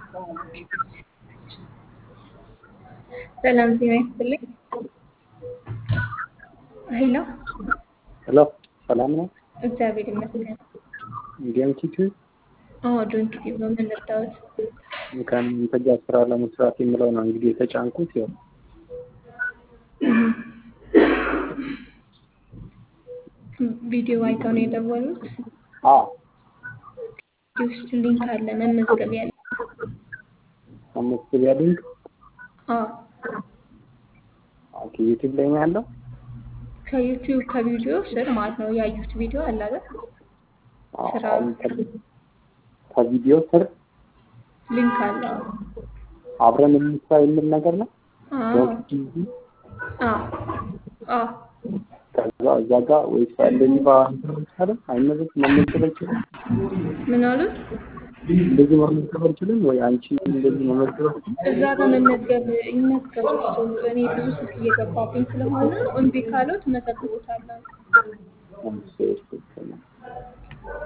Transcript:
ሰላም ጤና ይስጥልኝ። ሄሎ ሄሎ ሰላም ነው። እግዚአብሔር ይመስገን። እንዲያም ኪቱ አዎ ዶንኪ ቲዩብ ነው የምንረዳሁት። ከእናንተ ጋር ስራ ለመስራት የምለው ነው እንግዲህ የተጫንኩት ያው ቪዲዮ አይተው ነው የደወሉት። አዎ ቪዲዮ ውስጥ ሊንክ አለ መመዝገቢያ ያለ መመዝገቢያ ሊንክ አዎ ኦኬ ዩቲዩብ ላይ ነው ያለው። ከዩቲዩብ ከቪዲዮ ስር ማለት ነው ያዩት ቪዲዮ አለ አይደል? አዎ፣ ስራ አሁን ከ- ከቪዲዮ ስር ሊንክ አለ። አብረን እንስራ የሚል ነገር ነው። አዎ ዶንት ቲቪ አዎ አዎ ከዛ እዛ ጋር ወይስ እንደዚህ ባንተር አይመዘግ መመዝገብ አይችልም። ምን አሉት? እንደዚህ መመዝገብ አይችልም ወይ አንቺ እንደዚህ መመዝገብ አትችይም? እዛ ጋር መመዝገብ ይመዝገቡ እሱ። እኔ ብዙ ስልክ እየገባብኝ ስለሆነ እምቢ ካለው ትመዘግቦታላችሁ። እሺ፣ እሺ፣ እሺ።